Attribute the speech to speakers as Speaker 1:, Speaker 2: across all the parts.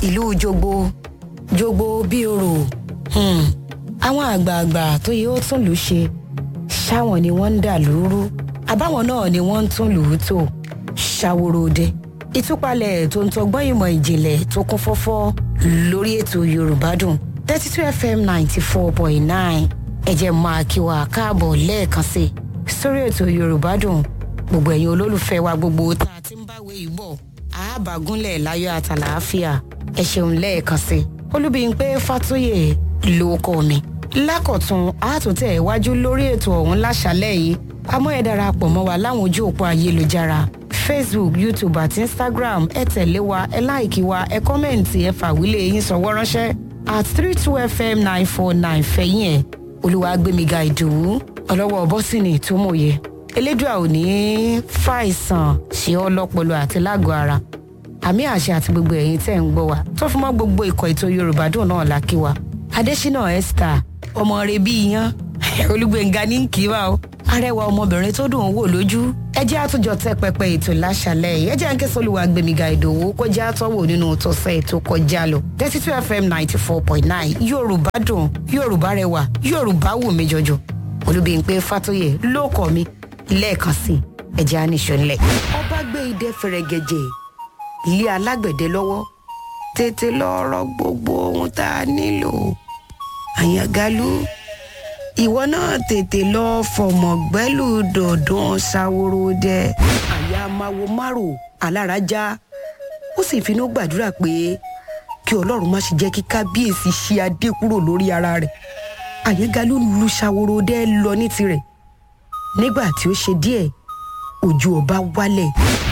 Speaker 1: ìlú jogbo jogbo bí orò hmm. àwọn àgbààgbà tó yẹ ó tún lù ú ṣe ṣáwọn ni wọ́n ń dà lóru àbáwọn náà ni wọ́n ń tún lù ú tò ṣàwòròde ìtúpalẹ̀ tó ń tọgbọ́n ìmọ̀ ìjìnlẹ̀ tó kún fọ́fọ́ lórí ètò yorùbá dùn thirty two fm ninety four point nine ẹ jẹ́ máa kí wa káàbọ̀ lẹ́ẹ̀kan sí i sórí ètò yorùbá dùn gbogbo ẹ̀yin olólùfẹ́ wa gbogbo tá a ti ń báwé yìí bọ̀ àábàgúnlẹ̀ láyọ̀ àtàlàáfíà ẹ ṣeun lẹ́ẹ̀kan sí i olúbíyìnpé fàtúyè ló kọ́ mi lákọ̀tún àtúntẹ̀ iwájú lórí ètò ọ̀hún láṣálẹ̀ yìí àmọ́ ẹ darapọ̀ mọ́ wa láwọn ojú òpó ayélujára facebook youtube àti instagram ẹ tẹ̀lé wa ẹ láìkí wa ẹ kọ́mẹ̀ǹtì ẹ fàwílẹ̀ yín sọ̀wọ́ ránṣẹ́ at three two fm nine four nine fẹ̀yìn ẹ̀ olúwàgbẹ̀míga ìdòwú ọlọ́wọ́ bọ́sìnì tó mòye elédùà ò ní fàìsàn ṣe ọ́ lọ́pọlọ àti lágọ̀ọ́ ara àmì àṣẹ àti gbogbo ẹ̀yin tẹ́ ń gbọ́ wa tó fi mọ́ gbogbo ikọ̀ ètò yorùbá dùn náà lákì wa adésínà esther ọmọ rẹ bí iyán olúgbẹ̀ngà ní kí wa o arẹwà ọmọbìnrin tó dùn ún wò lójú ẹ jẹ́ àtúnjọ tẹ́ pẹpẹ ètò láṣàlẹ̀ yìí ẹ jẹ́ ń kẹ́sọ́ olúwa gbẹ̀míga ìdòwú kó jẹ́ àtọ́wò nínú tọ́sẹ̀ ètò kọjá lọ thirty two fm ninety four point nine yorùbá dùn yorùbá rẹwà yorùbá wù mí jọjọ olúbíyìnpé fàtóyè ló kọ́ mi lẹ́ẹ̀kan sí ẹ jẹ́ àníṣọ ńlẹ̀. ọba gbé idẹ fẹrẹgẹjẹ ilé alágbẹ̀dẹ lọ́wọ́ tètè lọ́ọ́rọ́ gbogbo ohun tá a nílò àyàngalú ìwọ náà tètè lọ fọmọ gbẹlú dọdún ṣàwòrò dẹ àyà máwo márò alára já ó sì finú gbàdúrà pé kí ọlọ́run má ṣe jẹ́ kí kábíyèsí ṣí adé kúrò lórí ara rẹ̀ àyàngalú lu ṣàwòrò dẹ lọ ní tirẹ̀ nígbà tí ó ṣe díẹ̀ ojú ọba wálẹ̀.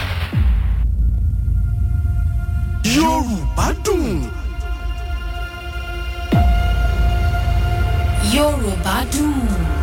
Speaker 2: yorùbá dùn.
Speaker 3: yorùbá dùn.